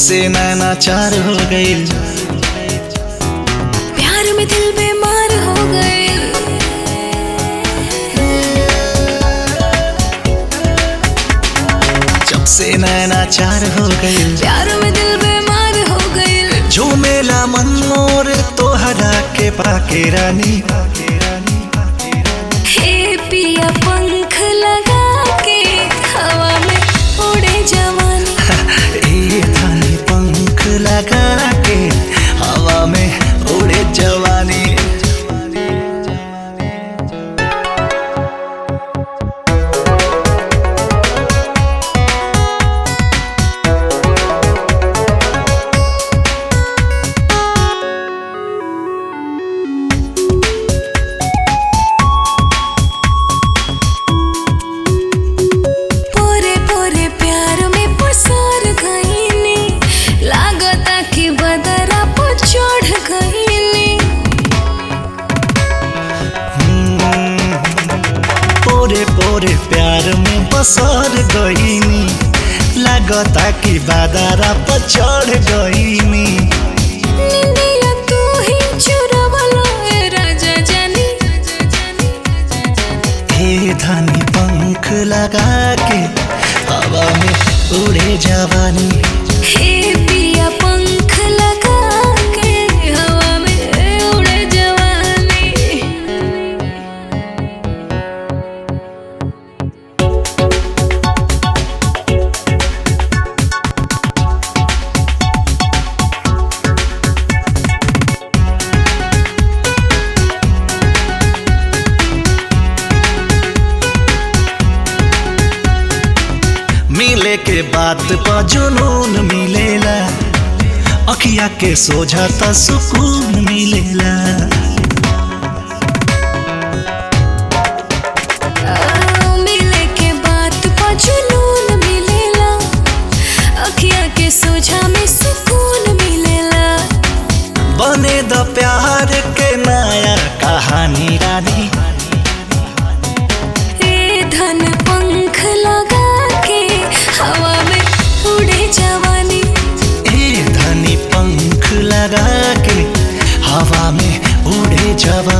से नैना चार हो गई प्यार में दिल बीमार हो गए जब से नैना चार हो गई प्यार में दिल बीमार हो गए झूमेला मन मोर तोहरा के पाके रानी हे पिया पंख लगा के हवा में उड़े जवानी ए थानी पंख लगा के हवा में उड़े जवानी पोरे पोरे प्यार में पसार गईनी लागता कि बदरा पर चढ़ गईनी पोरे पोरे प्यार में बसर गईनी लागता कि बादरा पर चढ़ गईनी निंदिया तू ही चुरावला ए राजा जानी हे धानी पंख लगा के हवा में उड़े जवानी हे पिया पंख लगा के हवा में उड़े जवानी मिले के बात पर जुनून मिलेला अखिया के सोझा त सुकून मिलेला आ, मिले के बात पर जुनून मिलेला अखिया के सोझा में सुकून मिलेला बने द प्यार के नया कहानी रानी ए धन पंख लगा के हवा में उड़े जवानी ए धनी पंख लगा के हवा में उड़े जवानी